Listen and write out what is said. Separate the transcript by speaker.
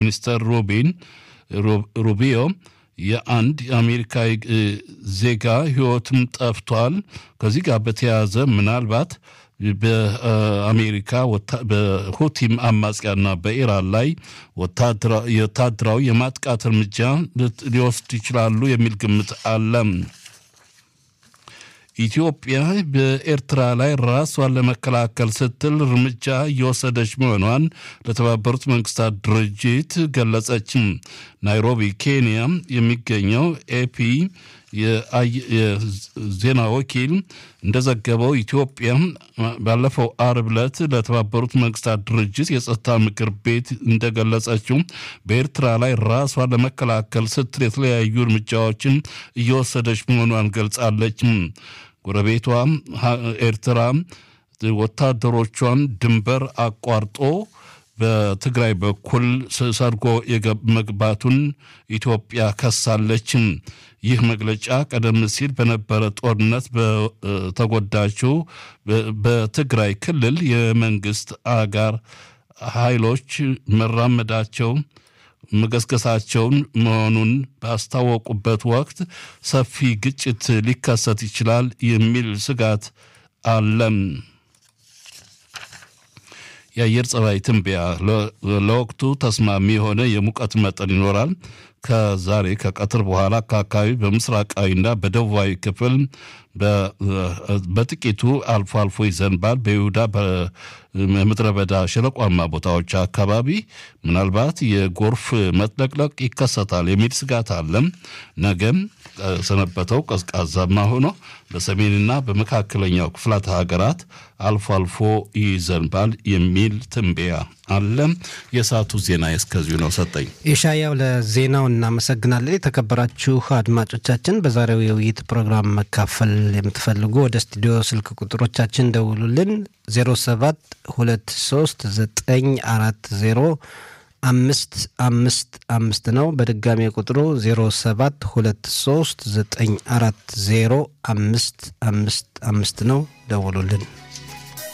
Speaker 1: ሚኒስተር ሩቢን ሩቢዮ የአንድ የአሜሪካዊ ዜጋ ሕይወትም ጠፍቷል። ከዚህ ጋር በተያያዘ ምናልባት በአሜሪካ በሁቲም አማጽያና በኢራን ላይ ወታደራዊ የማጥቃት እርምጃ ሊወስድ ይችላሉ የሚል ግምት አለ። ኢትዮጵያ በኤርትራ ላይ ራሷን ለመከላከል ስትል እርምጃ እየወሰደች መሆኗን ለተባበሩት መንግስታት ድርጅት ገለጸችም። ናይሮቢ ኬንያ የሚገኘው ኤፒ የዜና ወኪል እንደዘገበው ኢትዮጵያ ባለፈው አርብ ዕለት ለተባበሩት መንግስታት ድርጅት የጸጥታ ምክር ቤት እንደገለጸችው በኤርትራ ላይ ራሷን ለመከላከል ስትል የተለያዩ እርምጃዎችን እየወሰደች መሆኗን ገልጻለች። ጎረቤቷ ኤርትራ ወታደሮቿን ድንበር አቋርጦ በትግራይ በኩል ሰርጎ መግባቱን ኢትዮጵያ ከሳለችም። ይህ መግለጫ ቀደም ሲል በነበረ ጦርነት በተጎዳችው በትግራይ ክልል የመንግስት አጋር ኃይሎች መራመዳቸው መገስገሳቸውን መሆኑን ባስታወቁበት ወቅት ሰፊ ግጭት ሊከሰት ይችላል የሚል ስጋት አለም። የአየር ጸባይ ትንበያ ለወቅቱ ተስማሚ የሆነ የሙቀት መጠን ይኖራል። ከዛሬ ከቀትር በኋላ ከአካባቢ በምስራቃዊና በደቡባዊ ክፍል በጥቂቱ አልፎ አልፎ ይዘንባል። በይሁዳ በምድረ በዳ ሸለቋማ ቦታዎች አካባቢ ምናልባት የጎርፍ መጥለቅለቅ ይከሰታል የሚል ስጋት አለም። ነገም ሰነበተው ቀዝቃዛማ ሆኖ በሰሜንና በመካከለኛው ክፍላት ሀገራት አልፎ አልፎ ይዘንባል የሚል ትንበያ አለ። የሰዓቱ ዜና እስከዚሁ ነው። ሰጠኝ
Speaker 2: የሻያው ለዜናው እናመሰግናለን። የተከበራችሁ አድማጮቻችን በዛሬው የውይይት ፕሮግራም መካፈል የምትፈልጉ ወደ ስቱዲዮ ስልክ ቁጥሮቻችን ደውሉልን 07 23 940 አምስት አምስት አምስት ነው። በድጋሚ ቁጥሩ 07 23 940 አምስት አምስት አምስት ነው። ደውሉልን።